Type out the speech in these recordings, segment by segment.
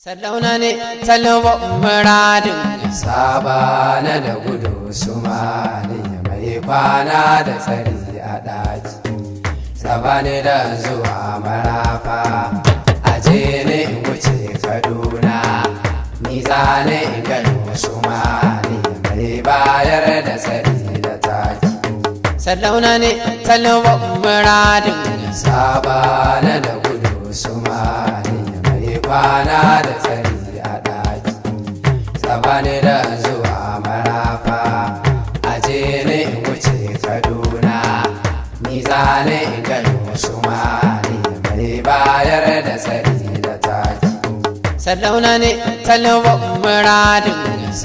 Sallauna ne talaba muradin saba na da gudu su mali mai kwana da tsari a ɗaki. Sabani da zuwa marafa aje ne in wuce kaduna ni zane in gano su mali mai bayar da tsari da taki. Sallauna ne talaba muradin saba na da gudu su mali mai kwana da tsari a ɗaki tsabani da zuwa marafa aje ne in wuce kaduna ni zane in gano su mali mai bayar da tsari da taki sallauna ne talaba muradin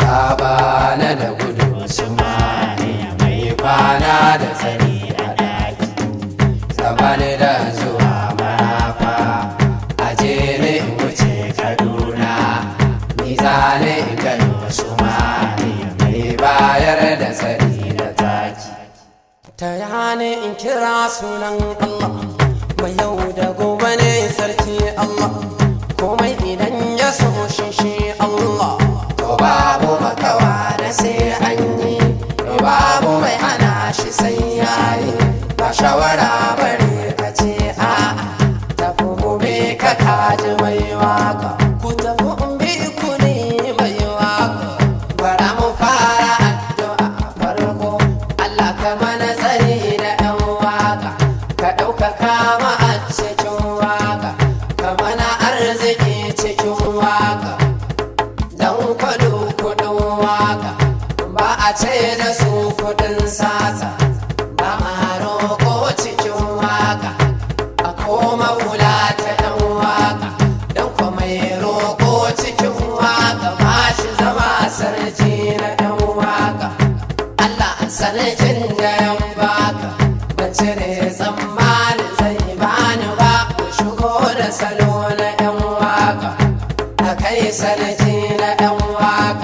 sabana da gudu su mali mai kwana da tsari a ɗaki tsabani da zuwa marafa aje ne in wuce kaduna ni zane in gano wasu mali mai bayar da tsari da taki ta yane in kira sunan allah mai yau da gobe ne sarki allah komai idan ya so shi shi allah to babu makawa da sai an yi to babu mai hana shi sai yayi ba shawara bare ka ce a'a tafi gobe ka kaji mai waka ku tafi in bi ku ne mai waka bara mu fara addu'a farko Allah ka mana tsari da ɗan waka ka ɗaukaka ma a cikin waka ka mana arziki cikin waka dan kwado kudin waka ba a ce da su kudin sata ba ma roƙo cikin waka a koma wula ta ɗan waka don kuma roƙo cikin waka ba shi zama sarki na ɗan waka Allah sarkin da yan baka ban cire tsammanin zai bani ba ku shigo da salo na yan waka a kai sarki na yan waka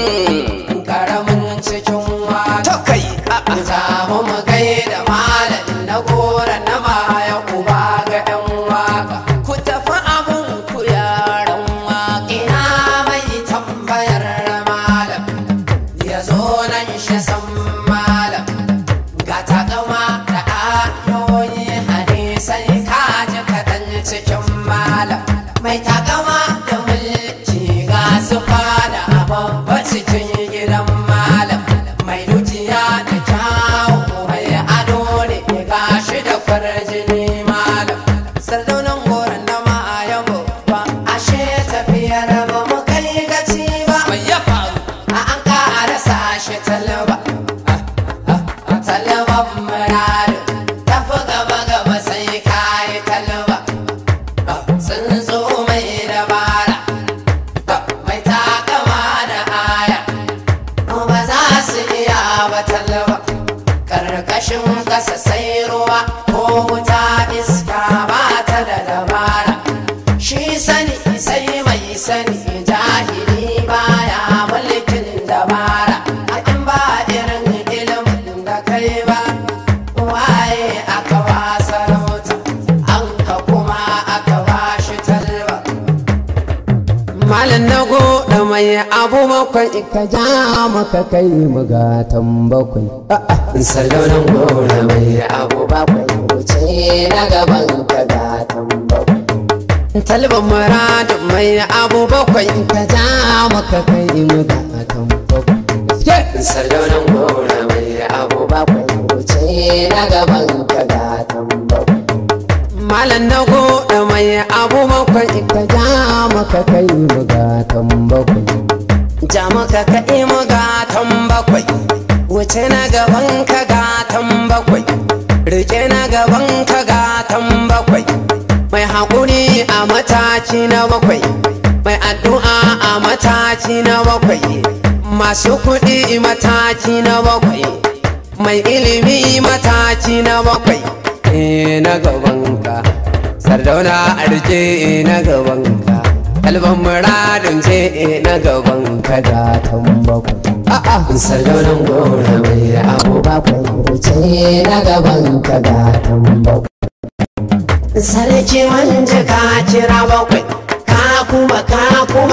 karamin cikin waka kai za mu mu gaida malam na gora na maya uba ga yan waka ku tafi abun ku yaran waka ina mai tambayar malam ya zo nan shi san malam ga takama da ayoyi hadisai ka ji kaɗan cikin malam mai takama da mulki ga su fada babba cikin gidan malam mai dukiya da kyawu mai ado ne ga shi da farjini malam sardaunan goron da ma ya babba ashe tafiyar ba mu kai gaci ba mai ya faru a an ƙara sashe talaba a talaban muradin tafi gaba gaba sai kayi talaba sun zo mai dabara mai takama da aya ba za su iya ba talaba karkashin kasa sai ruwa ko wuta iska ba ta da dabara shi sani sai mai sani jahili baya mulkin dabara a in ba irin ilimin da kai ba waye aka ba sarauta an ka kuma aka ba shi talba Malam na goda mai abu bakwai ka ja maka kai mugatan bakwai. Salonan goda mai abu bakwai wuce na gaban ka gatan bakwai. Talban muradin mai abu bakwai ka ja maka kai mugatan bakwai. Salonan goda mai abu bakwai wuce na gaban ka gatan bakwai. Malam na goda mai abu bakwai ka ja maka kai mugatan bakwai. Ja maka kai mugatan bakwai. Wuce na gaban ka gatan bakwai. Rike na gaban ka gatan bakwai. Mai haƙuri a mataki na bakwai. Mai addu'a a mataki na bakwai. Masu kuɗi mataki na bakwai. Mai ilimi mataki na bakwai. Eh, na gabanka sardauna arje na gabanka kalban muradin ce na gabanka da tambako a'a sardaunan gora mai abu bakwai wuce na gabanka da tambako sarki wanda ka kira bakwai ka kuma ka kuma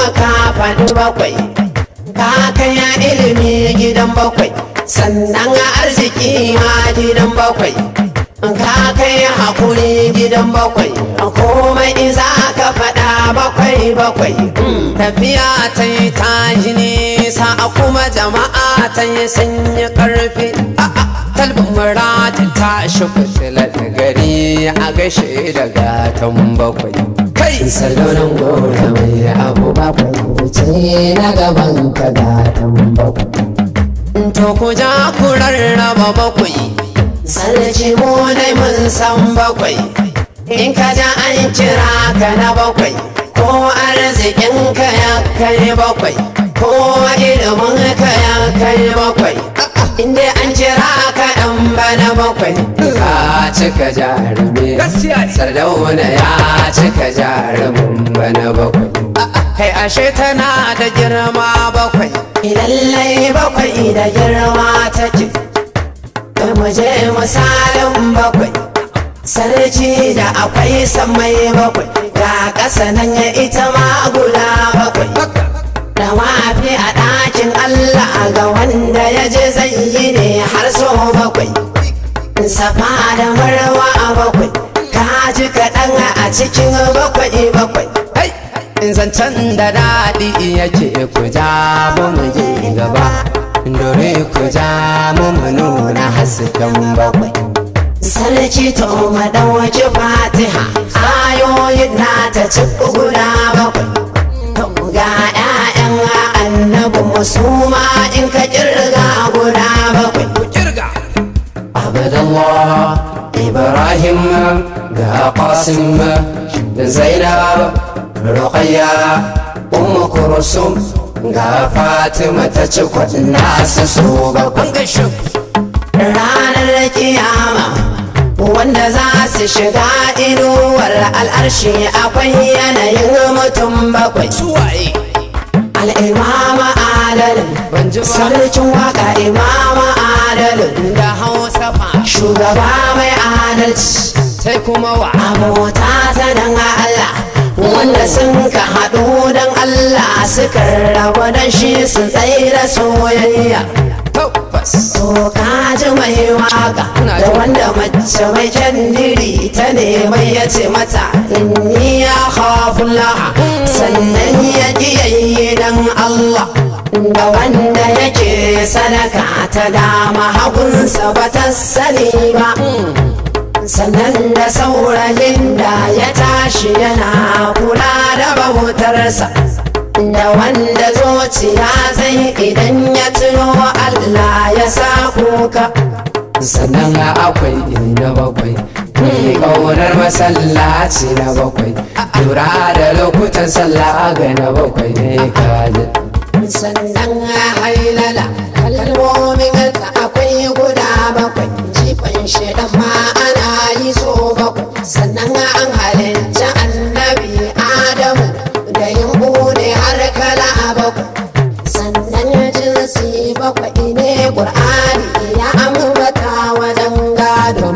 faɗi bakwai ka kai ilimi gidan bakwai sannan arziki ma gidan bakwai ka kai hakuri gidan bakwai komai za ka faɗa bakwai bakwai tafiya ta yi tashi nisa kuma jama'a ta yi sanyi ƙarfi talbin muradin tashi fitilar gari a gaishe da gatan bakwai kai salonan gora mai abu bakwai wuce na gaban ka gatan bakwai to ku ja ku rarraba bakwai sarki mu dai mun san bakwai in ka ja an kira ka na bakwai ko arzikin ka ya kai bakwai ko ilimin ka ya kai bakwai inda an kira ka ɗan bana bakwai ka cika jarumi sardauna ya cika jarumin bana bakwai kai ashe tana da girma bakwai lallai bakwai da girma take mu je misalin bakwai sarki da akwai samai bakwai ga ƙasa nan ya ita ma guda bakwai da mafi a ɗakin Allah ga wanda ya je zai yi ne har so bakwai safa da marwa a bakwai ka ji kaɗan a cikin bakwai bakwai zancen da daɗi yake ku ja mu je gaba dore ku ja mu nuna hasken bakwai sarki to madawaki fatiha ayoyin na ta ci guda bakwai ga 'ya'yan annabi musuma in ka kirga guda bakwai kirga abdullah ibrahim ga qasim da zainab ruqayya ummu kursum ga fatima ta ci kwadin nasu su bakwai ranar kiyama wanda za su shiga inuwar al'arshi akwai yanayin mutum bakwai al'imama adalin sarkin waka imama adalin da hausa fa shugaba mai adalci sai kuma wa abota ta dan Allah wanda sun ka haɗu don Allah suka rabu don shi su tsaye da soyayya So kaji mai waka da wanda mace mai kyandiri ta neman ya ce mata inni ya laha sannan ya ƙiyayye don Allah da wanda yake sadaka ta dama hagunsa ba ta sani ba sannan da saurayin da ya tashi yana kula da bautarsa da wanda zuciya zai idan ya tuno Allah ya sa kuka sannan akwai na bakwai mai ƙaunar masallaci na bakwai lura da lokutan sallah ga na bakwai ne kaji sannan hailala kalmomin ka akwai guda bakwai jifan shaidan ma ana yi so bakwai sannan an halitta annabi adamu da yin bude har kala bakwai sannan jinsi bakwai ne ƙur'ani ya ambata wajen gado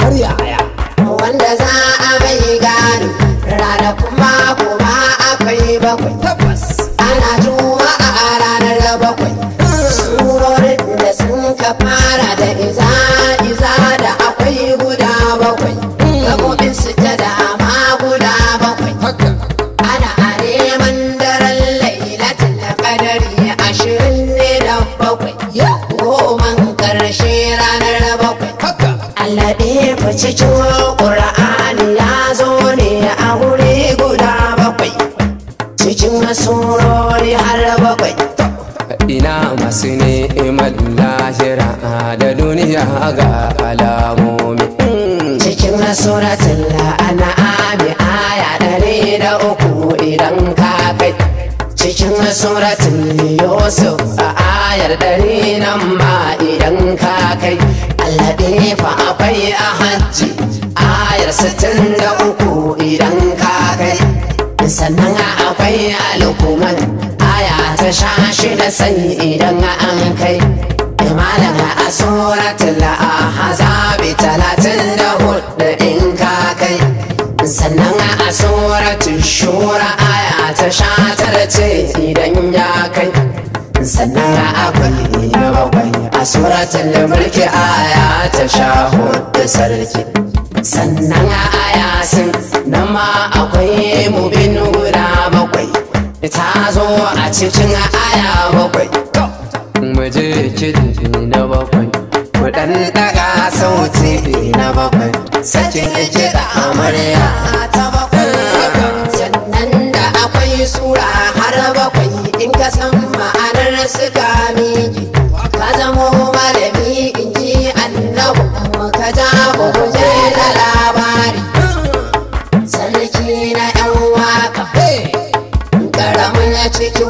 wanda za a mai gado rana kuma kuma akwai bakwai tabbas ana juma'a a ranar bakwai surorin da sun ka fara da iza iza da akwai guda bakwai gabobin sujada ma guda bakwai ana a neman daren lailatul qadari ashirin ne da bakwai goman karshe ranar bakwai Allah ɗaya cikin ƙura'ani ya zo ne a wuri guda bakwai cikin surori har bakwai ina masu ni'imar lahira da duniya ga alamomi cikin suratul an'ami aya ɗari da uku idan ka kai cikin suratul yusuf a ayar ɗari nan ma idan ka kai Allah fa akwai a hajji ayar sittin da uku idan ka kai sannan akwai alkuman aya ta sha shida sai idan an kai malam a suratul ahzabi talatin da hudu in ka kai sannan a suratul shura aya ta sha tara ce idan ya kai sannan akwai na bakwai a suratul mulki aya ta sha hudu sarki sannan a aya sun nan ma akwai mubin guda bakwai ta zo a cikin aya bakwai mu je kiɗi na bakwai mu ɗan ɗaga sauti na bakwai sakin kiɗa amarya ta bakwai sannan da akwai sura har bakwai in ka san ma'anar suka miki ka zamo malami in ji annabu ka ja je da labari sarki na yan waka karamin cikin